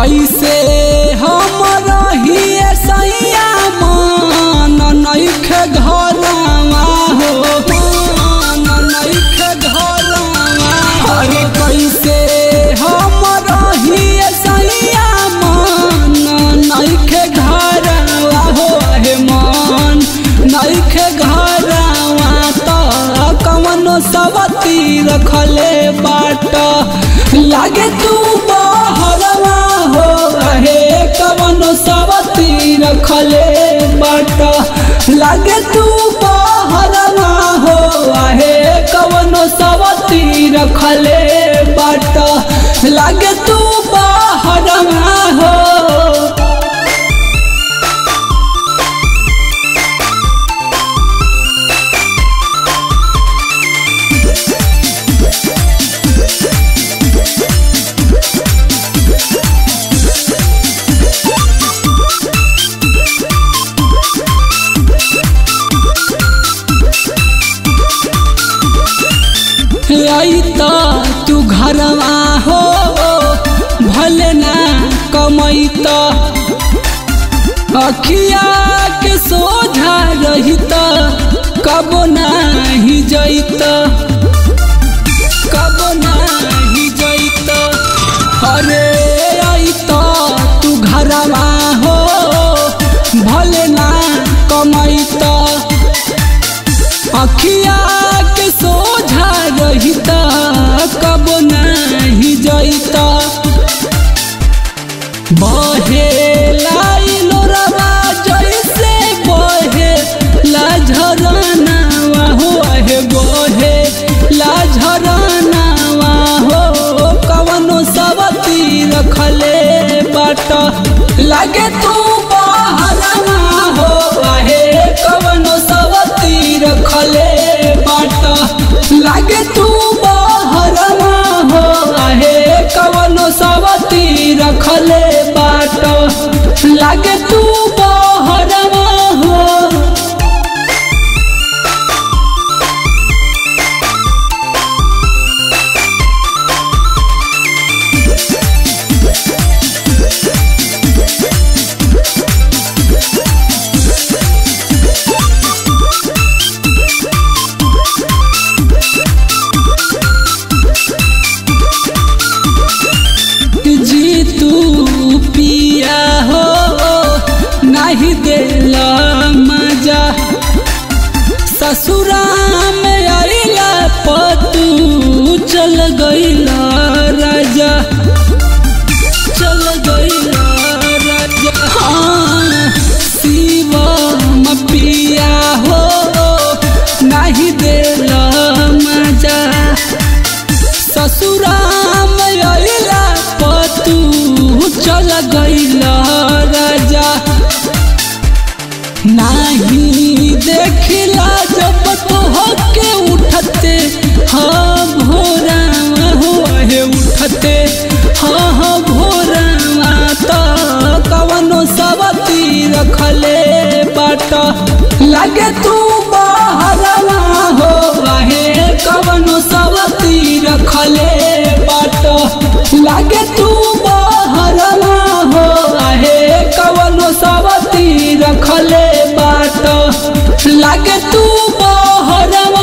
कैसे हम रहिए सैया मन नइखे घरवा हो मन नइखे घरवा अरे कैसे हम रहिए सैया मन नइखे घरवा हो हे मन नइखे घरवा त कवनो सवती रखले बाट लागे तू बहरवा हो हे कवनो सवती रखले बाट लागे तू बहरवा हो हे कवनो सवती रखले बाट लागे तू बहरवा हो आई त तू घरवा हो भले ना कमैत अखिया के सोझा रहित कबो नाही जैत कबो नाही जैत अरे आई त तू घरवा हो भले ना कमैत अखिया के सोझा रहित कब नहीं जैत बहे लाइलो रवा जैसे बहे लाझरनावा हो हे बहे लाझरनावा हो कवनो सवती रखले बाट लागे तू बहरवा हो हे कवनो सवती रखले बाट लागे तू बहरवा हो हे कवनो सवती रखले बाट लागे तू बहरवा हो जी तू पिया हो नहीं देला मजा ससुरा में आइला पतू चल गईला राजा चल गईला राजा हाँ शिवम पिया हो नहीं देला मजा ससुराम अइला पतू चल गईला राजा नाही देखिला जब तो हके उठते हाँ भोरावा हो हे उठते हाँ हाँ भोरावा तो कवनो सवती रखले बाट लागे तू बहरवा हो हे कवनो सवती रखले बाट लागे तू बहरवा हो हे कवनो सवती रखले बाट लागे तू बहरवा